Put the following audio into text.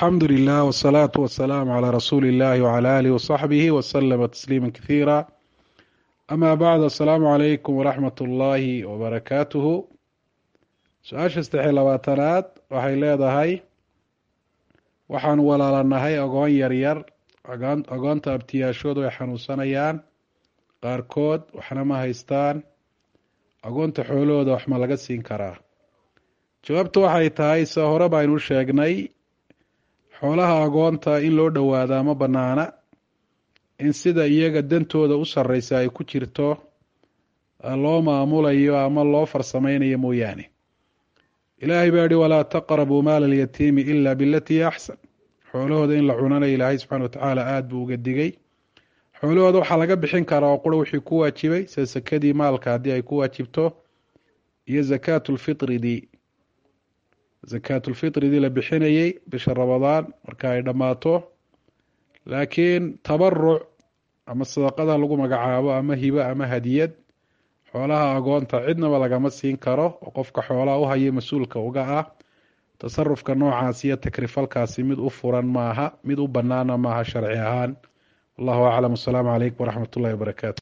alxamdu lilah wsalaatu wasalaamu calaa rasuuli illahi wcala aalihi wasaxbihi waslama tasliima kasiira ama bacd asalaamu calaykum waraxmat ullaahi wabarakaatuhu su-aasha saddexiy labaatanaad waxay leedahay waxaan walaalanahay ogoon yaryar ogoonta abtiyaashoodu ay xanuunsanayaan qaarkood waxna ma haystaan agoonta xoolahooda wax ma laga siin karaa jawaabtu waxay tahay se hore baynu sheegnay xoolaha agoonta in loo dhowaadaa ma banaana in sida iyaga dantooda u sarreysa ay ku jirto loo maamulayo ama loo farsameynayo mooyaane ilaahay baa yihi walaa taqrabuu maala alyatiimi ila bilatii axsan xoolahooda in la cunanayo ilaahay subxana watacaala aada buu uga digay xoolahooda waxaa laga bixin karaa oo qura wixii ku waajibay sida sakadii maalka haddii ay ku waajibto iyo zakaatu lfitridii zakaatulfitridii la bixinayey bisha ramadaan marka ay dhammaato laakiin tabaruc ama sadaqada lagu magacaabo ama hibo ama hadiyad xoolaha agoonta cidnaba lagama siin karo oo qofka xoolaha u haya mas-uulka uga ah tasarufka noocaas iyo takrifalkaasi mid u furan maaha mid u banaana maaha sharci ahaan wallahu aclam wasalaamu calaykum waraxmat ullahi wabarakaatu